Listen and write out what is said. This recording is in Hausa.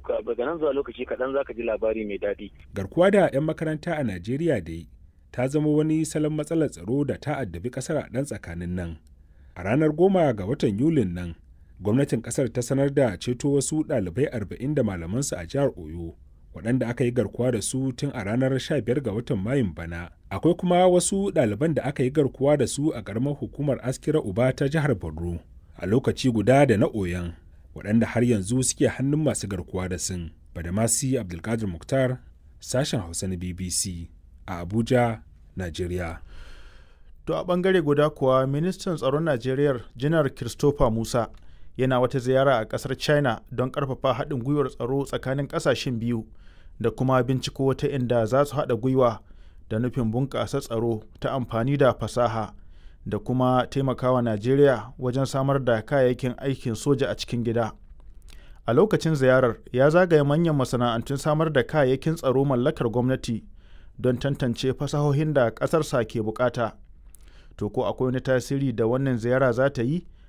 daga nan zuwa lokaci kaɗan za ka ji labari mai daɗi. Garkuwa da 'yan makaranta a Najeriya dai ta zama wani salon matsalar tsaro da ta addabi ƙasar a ɗan tsakanin nan. A ranar goma ga watan Yulin nan, gwamnatin ƙasar ta sanar da ceto wasu ɗalibai arba'in da malamansu a jihar Oyo. waɗanda aka yi garkuwa da su tun a ranar 15 ga watan mayun bana akwai kuma wasu ɗaliban da aka yi garkuwa da su a ƙaramar hukumar askira uba ta jihar borno a lokaci guda da na oyan waɗanda har yanzu suke hannun masu garkuwa da sun badamasi abdulkadir muktar sashen hausa na bbc a abuja nigeria to a ɓangare guda kuwa ministan tsaron najeriya janar christopher musa yana wata ziyara a kasar china don karfafa haɗin gwiwar tsaro tsakanin ƙasashen biyu da kuma binciko wata inda za su haɗa gwiwa da nufin bunƙasa tsaro ta amfani da fasaha da kuma taimakawa najeriya wajen samar da kayayyakin aikin soja a cikin gida a lokacin ziyarar ya zagaye manyan masana'antun samar da kayayyakin tsaro mallakar gwamnati don tantance fasahohin da ƙasarsa ke bukata to ko akwai wani tasiri da wannan ziyara za ta yi